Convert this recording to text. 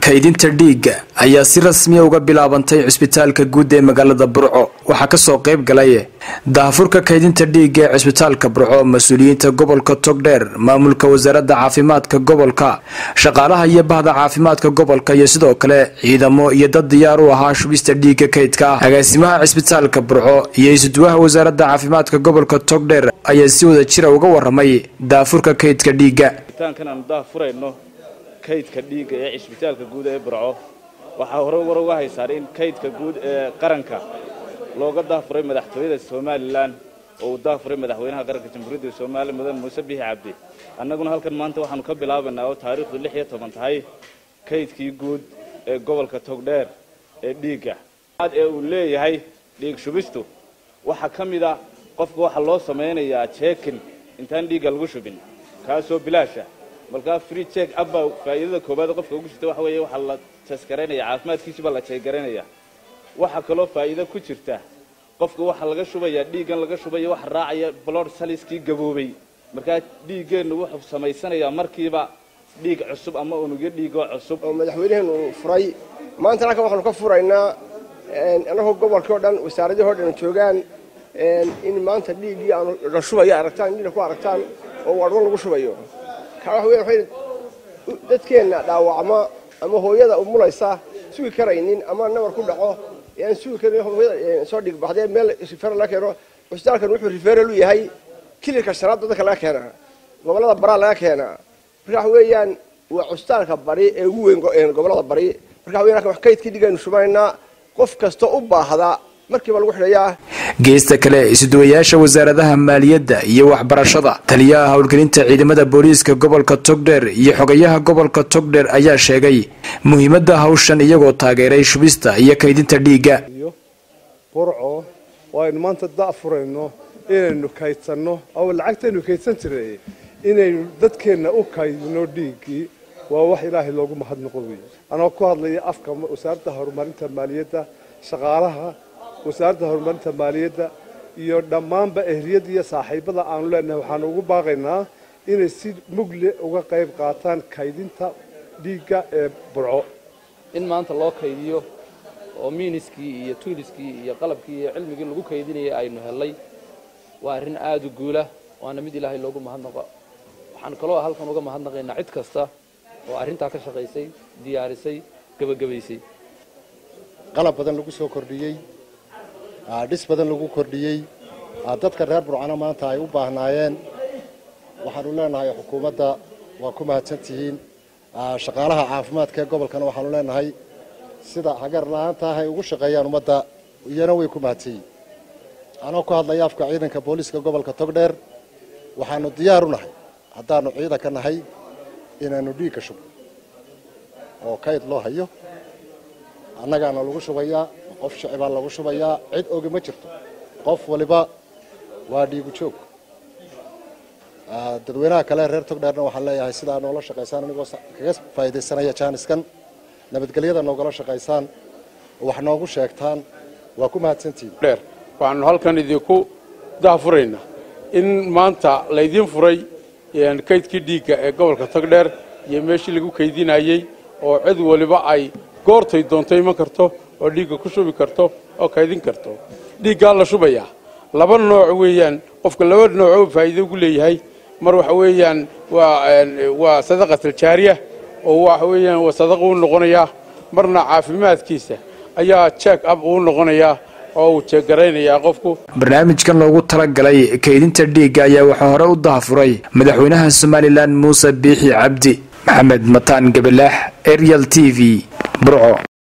kaydinta dhiigga ayaa si rasmiya uga bilaabantay cisbitaalka guud ee magaalada burco waxaa kasoo qayb galay daahfurka kaydinta dhiigga ee cisbitaalka burco mas-uuliyiinta gobolka togdheer maamulka wasaaradda caafimaadka gobolka shaqaalaha iyo bahda caafimaadka gobolka iyo sidoo kale ciidamo iyo dad diyaar u ahaa shubista dhiigga kaydka ah agaasimaha cisbitaalka burco iyo isuduwaha wasaaradda caafimaadka gobolka togdheer ayaa si wada jira uga waramay daafurka kaydka dhiigga kaydka dhiigga ee cisbitaalka guud ee burco waxaa hore war uga haysaan in kaydka guud ee qaranka looga daafuray madaxtooyada somalilan oo uu daafuray madaxweynaha qaranka jamhuuriyadda soomaaliya mudan muuse bixi cabdi annaguna halkan maanta waxaanu ka bilaabanaa oo taariikhdu lix iyo toban tahay kaydkii guud ee gobolka togdheer ee dhiigga ee uu leeyahay dhiig shubistu waxaa ka mid a qofka waxaa loo samaynayaa jeekin intaan dhiigga lagu shubin kaasoo bilaasha markaa free check abba faa'iidada koowaad qofka ugu jirta waxa weeye waxaa la taskaraynaya caafimaadkiisi baa la jeegaraynaya waxaa kaloo faa'iido ku jirta qofka waxaa laga shubayaa dhiiggan laga shubaya waxa raacaya blood saliskii gaboobay markaa dhiiggeennu wuxuu samaysanayaa markiiba dhiig cusub ama unugyo dhiigoo cusub oo madaxweynaheenu furay maanta halkan waxaanu ka furaynaa annagoo gobolkii o dhan wasaaradihii o dhan joogaan in maanta dhiiggii aanu la shubayo aragtaan dhiigna ku aragtaan oo wadhwan lagu shubayo dadkeenna dhaawacma ama hooyada umulaysa sugi karaynin ama nabar ku dhaco aan sugi karin hooyada soo dhigbaxdee meel rifeer laga keeno cusbitaalkan wuxuu rifeeral u yahay kilirka shanaad dadka laga keenaa gobollada baraa laga keenaa marka waxa weeyaan waa cusbitaalka bari ee ugu weyn gobollada bari marka waxa weyan wax kaydkii dhigaynu shubaynaa qof kasta u baahda markiiba lagu xidhayaa geesta kale isuduwayaasha wasaaradaha maaliyadda iyo waxbarashada taliyaha howlgelinta ciidamada booliiska gobolka togdheer iyo xogayaha gobolka togdheer ayaa sheegay muhiimadda hawshan iyagoo taageeray shubista iyo kaydinta dhiigga burco oo aynu maanta da'furayno inaynu kaydsanno oo lacagtaynu kaydsan jiray inaynu dadkeenna u kaydino dhiiggii waa wax ilaahay loogu mahadnaqo wey anoo ku hadlaya afka wasaaradda horumarinta maaliyadda shaqaalaha wasaaradda horumarinta maaliyadda iyo dhammaanba ehliyadda iyo saaxiibada aanu leenahay waxaanu ugu baaqaynaa inay si mugle uga qayb qaataan kaydinta dhiigga ee burco in maanta loo kaydiyo oo miiniskii iyo tuiliskii iyo qalabkii iyo cilmigii lagu kaydinayay aynu hellay waa arrin aada u guula waana mid ilaahay loogu mahadnaqo waxaan kaloo halkan uga mahadnaqaynaa cid kasta oo arrintaa ka shaqaysay diyaarisay gebagabaysay qalab badan lagu soo kordhiyey dhis badan lagu kordhiyey dadka reer burcano maanta ay u baahnaayeen waxaanu leenahay xukuumadda waa ku mahadsantihiin shaqaalaha caafimaadka ee gobolkana waxaanu leenahay sida hagar la-aanta ah ay ugu shaqeeyaan ummadda iyana way ku mahadsanyihin anoo ku hadlaya afka ciidanka booliiska gobolka togdheer waxaanu diyaar u nahay haddaanu ciidanka nahay inaanu dhiigka shubno oo kayd loo hayo annagaana lagu shubayaa qof shicibaa lagu shubayaa cid ogi ma jirto qof waliba waa dhiigu joog dadweynaha kale reer togdheerna waxaan leeyahay sidaa noola shaqaysaan anigoo kaga faa'iidaysanaya jaaniskan nabadgelyada noogala shaqaysaan oo wax noogu sheegtaan waa ku mahadsantihiin dheer waxaanu halkan idinku daafuraynaa in maanta laydiin furay kaydkii dhiigga ee gobolka togdheer iyo meeshii lagu kaydinayey oo cid waliba ay goortay doonto iman karto oo dhiigga ku shubi karto oo kaydin karto dhiiggaa la shubayaa laba nooc weeyaan qofka laba noocoo faa'iido ugu leeyahay mar waxa weeyaan waa waa sadaqatal jaariya oo waxa weeyaan waa sadaqa uu noqonayaa marna caafimaadkiisa ayaa jeek ab uu noqonayaa oo uu jeeggaraynayaa qofku barnaamijkan loogu talagalay kaydinta dhiigga ayaa waxaa hore u dahafuray madaxweynaha somalilan muuse biixi cabdi maxamed mataan gabalaax arial t v burco